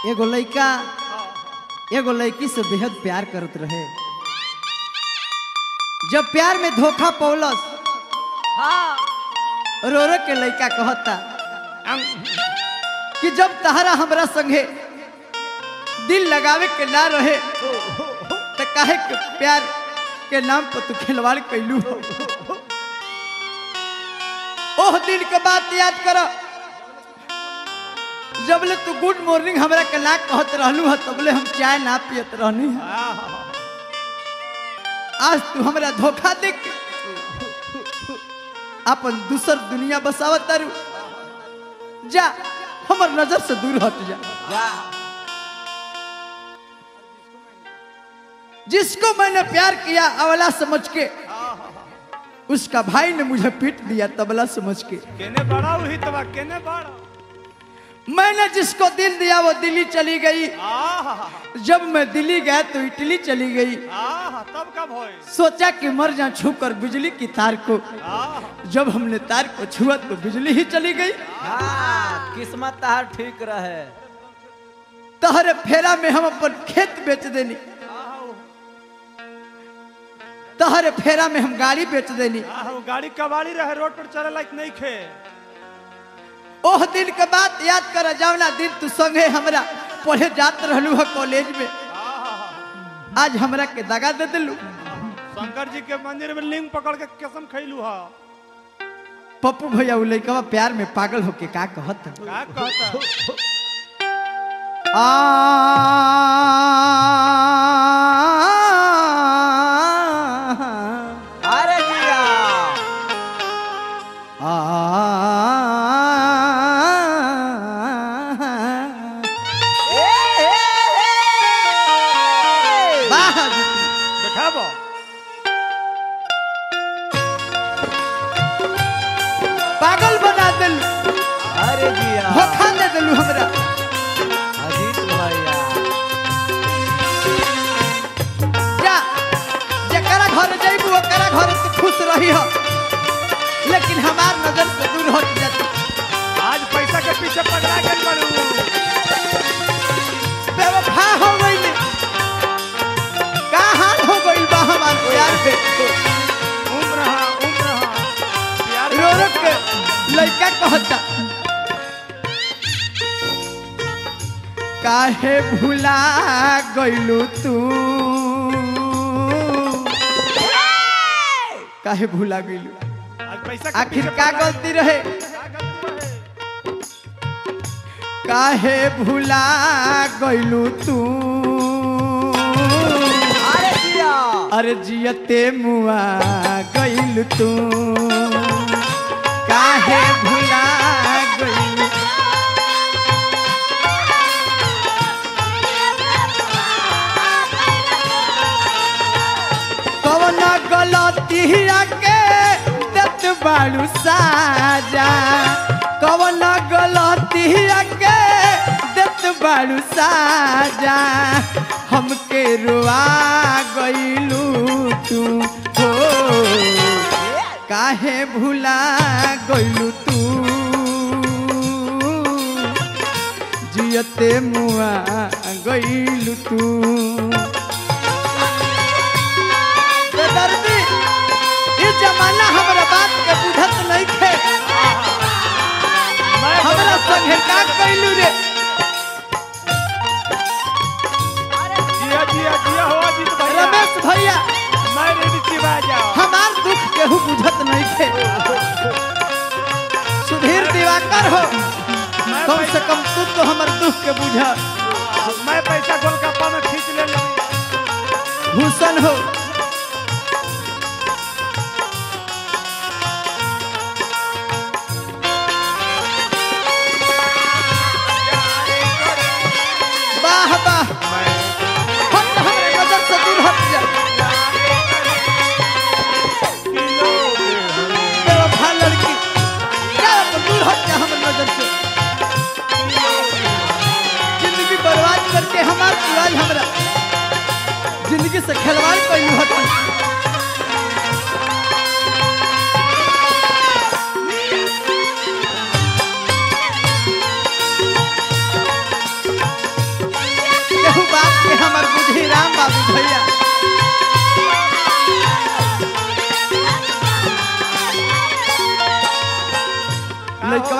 एगो लड़का एगो लड़की से बेहद प्यार करत रहे जब प्यार में धोखा पौलस हाँ रो रो के लड़का कहता अं- कि जब तहरा हमरा संगे दिल लगावे के ना रहे तो काहे के प्यार के नाम पर तू खिलवाड़ कैलू हो ओह दिन के बात याद कर जबले तू गुड मॉर्निंग हमरा के ना कहत रहलू ह तबले हम चाय ना पियत रहनी ह आज तू हमरा धोखा दे के अपन दूसर दुनिया बसावत तारू जा हमर नजर से दूर हट जा जा जिसको मैंने प्यार किया अवला समझ के उसका भाई ने मुझे पीट दिया तबला समझ के केने बड़ा हुई तबा केने बड़ा मैंने जिसको दिल दिया वो दिल्ली चली गई आहा जब मैं दिल्ली गया तो इटली चली गई आहा तब कब होए सोचा कि मर जा छू कर बिजली की तार को आहा जब हमने तार को छुआ तो बिजली ही चली गई हाँ किस्मत तहार ठीक रहे तहरे फेरा में हम अपन खेत बेच देनी तहरे फेरा में हम गाड़ी बेच देनी आहा वो गाड़ी कबाड़ी रहे रोड पर चले लायक नहीं खे ओह दिन के बात याद कर जावना दिन तू संगे हमरा पढ़े जात रहलू है कॉलेज में आहा आज हमरा के दगा दे दिलू शंकर जी के मंदिर में लिंग पकड़ के कसम खैलू हा पप्पू भैया उ लइकवा प्यार में पागल होके का कहत का कहता आ अरे जिया ए, ए, ए, ए। वाह देखाबो पागल बना दिल अरे जिया धोखा दे दिलू हमरा अजीत भैया जा जकरा घर जइबू ओकरा घर तू खुश रही हो लेकिन हमार नजर से दूर हट जाती आज पैसा के पीछे पकड़ा गई बड़ू बेवफा हो गई का हाल हो गई बा हमार प्यार पे उम्र हा उम्र हा प्यार रो रो के लड़का कहता काहे भुला गइलू तू काहे भुला गइलू आज पैसा के आखिर पीछे का पकड़ा गलती रहे का गलती रहे? काहे भुला गइलू तू अरे जिया अरे जियते मुआ गइल तू काहे भुला गइल कवन गलतिया के देत बाड़ू साजा कवन गलतिया के देत बाड़ू साजा हमके रुआ गइलू तू हो काहे भुला गइलू तू जियते मुआ गइलू तू बेदर्दी ई जमाना हमरा बात के बुझत नहीं थे मैं हमरा संगे का कइलू रे जिया जिया जिया हो अजीत भैया रमेश भैया मैं रेडी चिबा जाओ हमार दुख केहू बुझत नहीं थे सुधीर दिवाकर हो मैं कम से पैसा- कम तू तो हमर दुख के बुझ मैं पैसा गोलगप्पा में खींच ले ली भूषण हो वाह वाह हट हमरे नजर से दूर हट जा बेवफा लड़की जा अपन दूर हट जा हमर नजर से जिंदगी बर्बाद करके हमार आज हमरा जिंदगी से खिलवाड़ कैलू हत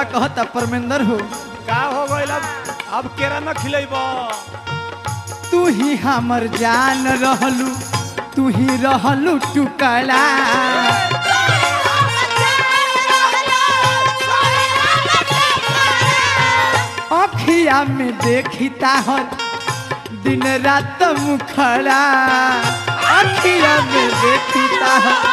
लड़कवा कहता परमेंद्र हो का हो गइल अब अब केरा न खिलेब तू ही हमर जान रहलू तू ही रहलू टुकड़ा अखिया में देखी ताहर दिन रात मुखड़ा अखिया में देखी ताहर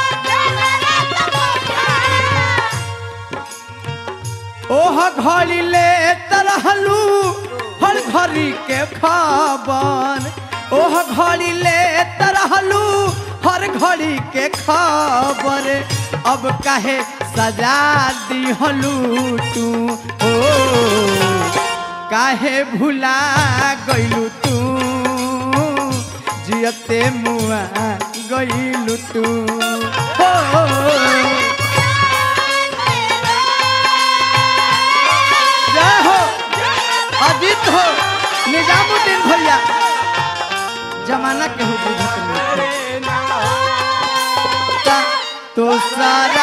ओह घड़ी ले तरहलू हर घड़ी के खबर ओह घड़ी ले तरहलू हर घड़ी के खबर अब काहे सजा दिहलू तू ओ काहे भुला गइलू तू जियते मुआ गइलू तू हो जय हो अजीत हो निजामुद्दीन भैया जमाना के हो बुझत नहीं का तो सारा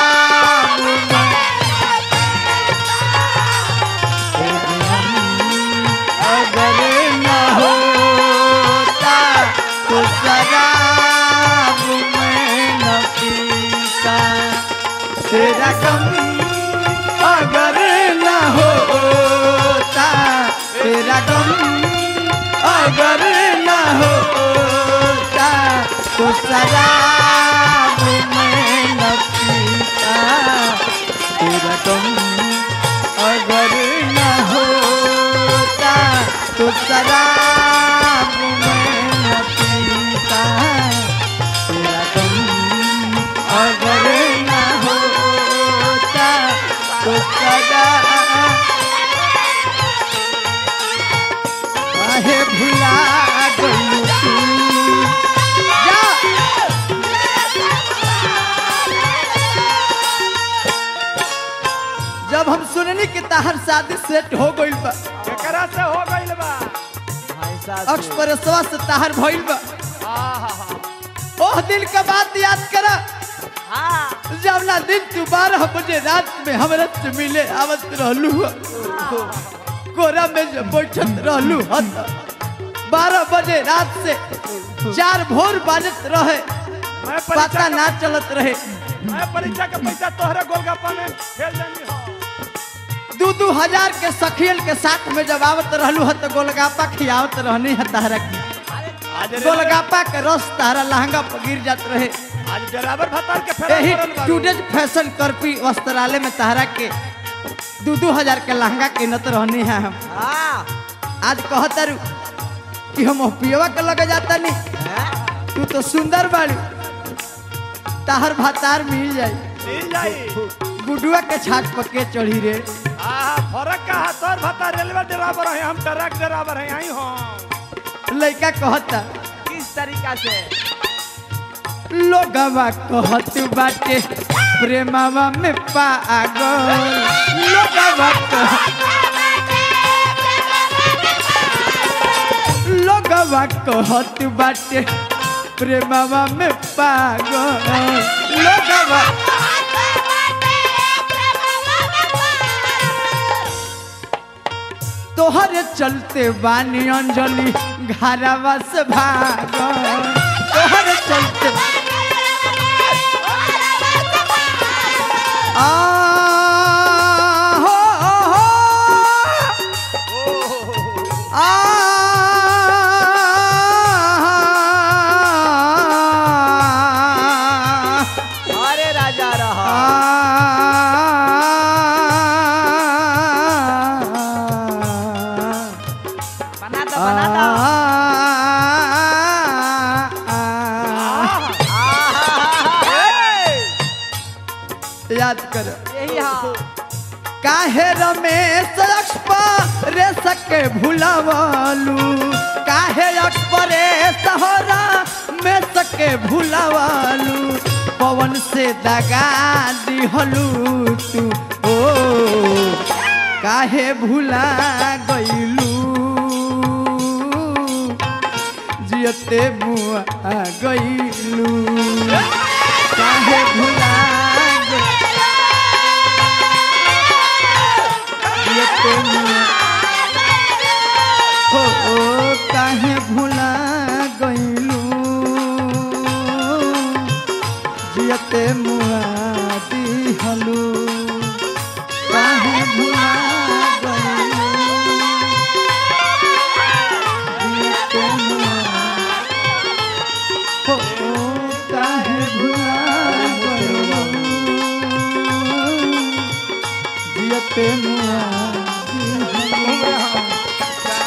अगर न होता तो शराब में न पीता तेरा कम अगर न होता तेरा गम अगर न होता तो शराब में न पीता तेरा गम अगर न होता तो शराब में न पीता तेरा गम अगर न होता तो सदा काहे भुला गइलू तू जा जब हम सुननी कि ताहर शादी सेट हो गइल बा केकरा से हो गइल बा भाई साहब अक्सपरसवा से ताहर भइल बा आहा ओह दिन का बात याद करा हाँ जब ना दिन तू बारह बजे रात में हमरा से मिले आवत रहलू ह। कोरा में जब बैठत रहलू हत बारह बजे रात से चार भोर बाजत रहे मैं पता परीक्षा ना चलत रहे मैं परीक्षा के पैसा तोहरे गोलगप्पा में खेल देनी हो दू दू हजार के सखियन के साथ में जब आवत रहलू ह तो गोलगापा खियावत रहनी है ताहरा की आज रेलवे- गोलगापा के रस तारा लहंगा पर गिर जात रहे आज ड्राइवर भतार के फेरा यही पड़ल बारू। टूडेज फैशन करपी वस्त्रालय में ताहरा के दू दू हजार के लहंगा किनत रहनी है हम हाँ आज कहतारू कि हम पियवा के लगे जाता नहीं हैं? तू तो सुंदर बाड़ू ताहर भातार मिल जाई मिल जाई गुडुआ के छाट पके चढ़ी रे आहा फरक का है तोर भतार रेलवे ड्राइवर है हम ट्रक ड्राइवर है यही हो लड़का कहता किस तरीका से लोगवा कहत बाटे प्रेमवा में पागल लोगवा कह लोगवा कहत बाटे प्रेमवा में पागल लोगवा तोहरे चलते बानी अंजलि घरवा से भागल तोहरे चलते आ हो हो आ अरे राजा रहा बना दो बना दो याद कर यही हाँ काहे रमेश रे सके भुलावालू काहे अक्सपरे सहरा में सके भुलावालू पवन से दगा दिहलू तू ओ काहे भुला गइलू जियते मुआ गइलू काहे भुला गइलू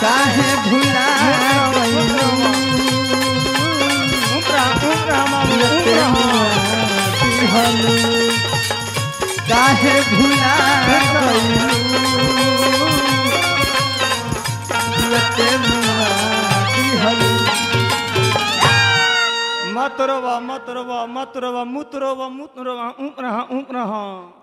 काहे भुला गइलू उमरा उमरा मामू जियते उमरा मुआ दिहलू काहे भुला गइलू जियते मुआ दिहलू मत रोवा मत रोवा मत रोवा मुत रोवा मुत रोवा उमरा उमरा